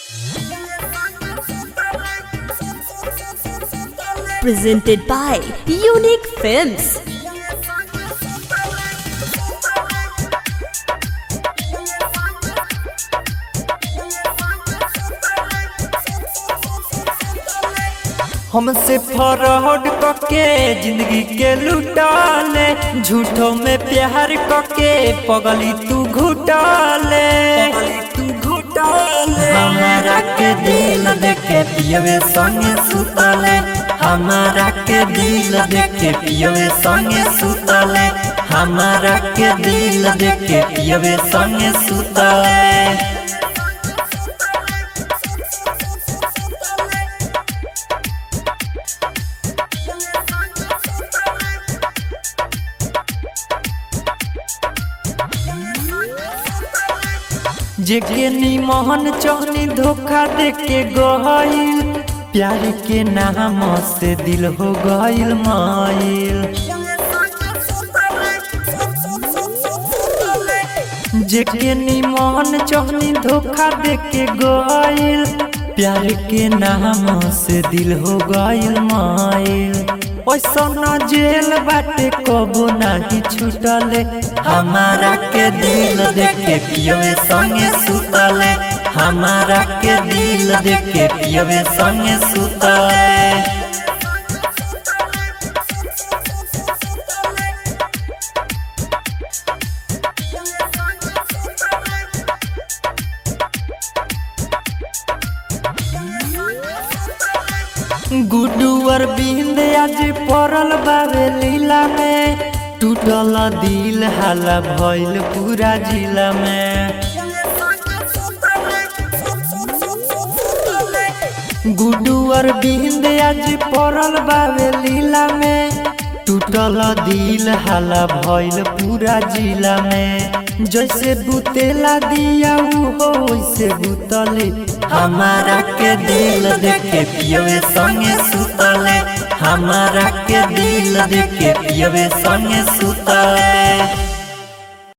Presented by Unique Films. हमसे फरहड कके जिंदगी के लुटाले झूठों में प्यार कके पगली तू घुटाले तू घुटाले हमारा के दिल देखे पियवे संगे सुतले हमारा के दिल देखे पियवे संगे सुतले हमारा के दिल देखे पियवे संगे सुतले जेके निमोहन चौनी धोखा देके गईल प्यार के नाम से दिल हो गईल माइल जेके निमोहन चौनी धोखा देके गईल प्यार के नाम से दिल हो गईल माइल ऐसा न जेल बाटे कबो नहीं छूटले हमारा के दिल देखे पियवे संगे सुतले हमारा के दिल देखे पियवे संगे सुतले गुडुअर बिंद आज पड़ल बाबे लीला में टूटल दिल हाला भइल पूरा जिला में गुडुअर बिंद आज पड़ल बाबे लीला में टूटल दिल हाला भइल पूरा जिला में जैसे बुतेला दिया हो वैसे बुतले हमारा के दिल देखे पियवे संगे सुतले हमारा के दिल देखे पियवे संगे सुतले